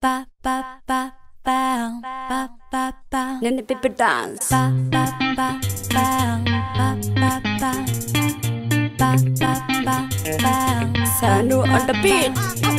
ba ba ba bow ba ba ba Nene Pippi dance. ba ba ba bow ba ba ba ba ba ba bow Sanu on the beat.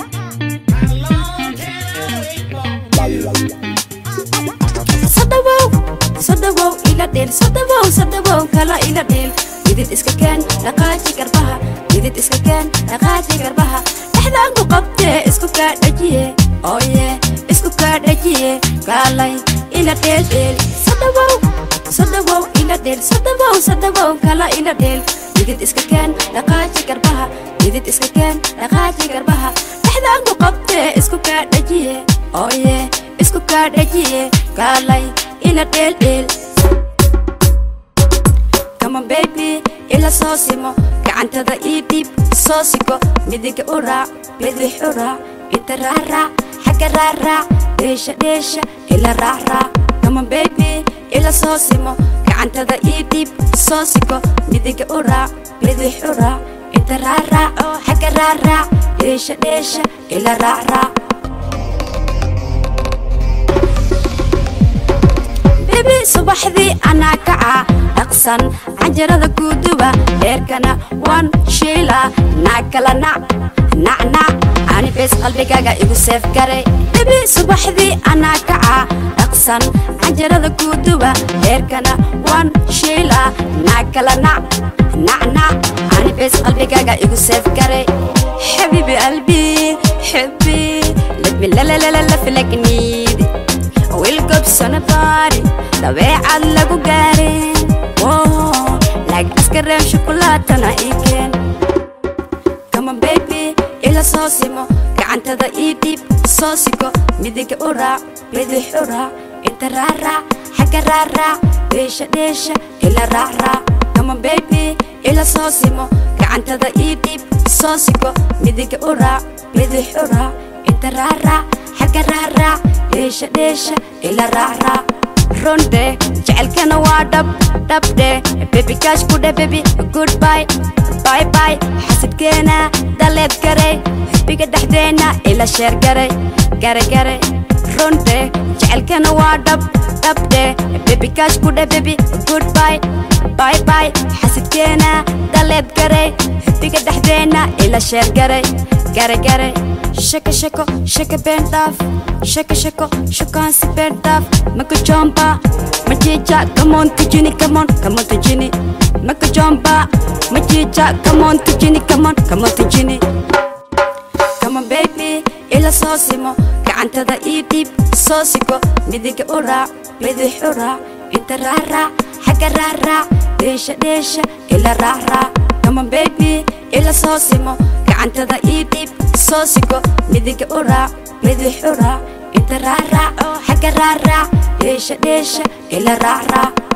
Sadawow, sadawow ila dheel, sadawow, sadawow kala ila dheel. Didid iska keen, dhaqaaji garbaha, didid iska keen, dhaqaaji garbaha. Dhexdaan ku qabtee, isku kaa dhajiye, oh yeah, isku kaa dhajiye. Kaalay ila dheel dheel, sadawow, sadawow ila dheel, sadawow, sadawow kala ila dheel. Didid iska keen, dhaqaaji garbaha, didid iska keen, dhaqaaji garbaha. Dhexdaan ku qabtee, isku kaa dhajiye, oh yeah, isku kaa dhajiye. Kaalay ila dheel dheel. Come on baby, ila soo simo gacantada ii dhiib soo sigo midiga u raac bidix u raac inta raaraac xagga raaraac dheesha dheesha ila raacraac Come on baby, ila soo simo gacantada ii dhiib soo sigo midiga u raac bidix u raac inta raaraac xagga raaraac dheesha dheesha ila raacraac bebi subaxdii anaa kaca dhaqsan canjarada guuduba dheerkana waan shiila naag kala nac nacnac ani bees qalbigaaga igu seef garay bebi subaxdii anaa kaca dhaqsan canjarada guuduba dheerkana waan shiila naag kala nac nacnac ani bees qalbigaaga igu seef garay xabiibi qalbi xibbi ladmi lalalalalafilagniidi wilgobsona baari dabeecad lagu gaarin lag askareem shukulaatana ii keen kama bebi ila soo simo gacantada ii dhiib soo sigo midiga u raac bidix u raac inta raaraac xagga raaraac dheesha dheesha ila raacraac kama bebi ila soo simo gacantada ii dhiib soo sigo midiga u raac bidix u raac inta raaraac xagga raaraac dheesha dheesha ila raacraac runde jecelkana waa dhab dhabdhe bebi kaash ku dhe bebi goodbye bye bye xasidkeena daleed garay xubbiga dhexdeena ila sheer garay gare gare runde jecelkana waa dhab dhabdhe bebi kaash ku dhe bebi goodbye bye bye xasidkeena daleed garay xubbiga dhexdeena ila sheer garay gare gare shaka shako shaka been dhaaf shaka shako shukaansi been dhaaf maka jomba majiija kamoon tujini kamoon kamoon tujini maka jomba majiija kamoon tujini kamoon kamoon tujini Come on baby ila soo simo gacantada ii dhiib soo sigo midiga u raac bidix u raac inta raaraac xagga raaraac dheesha dheesha ila raacraac Come on baby ila soo simo gacantada ii dhiib soo sigo midiga u raac bidix u raac inta raaraac xagga raaraac dheesha dheesha ila raacraac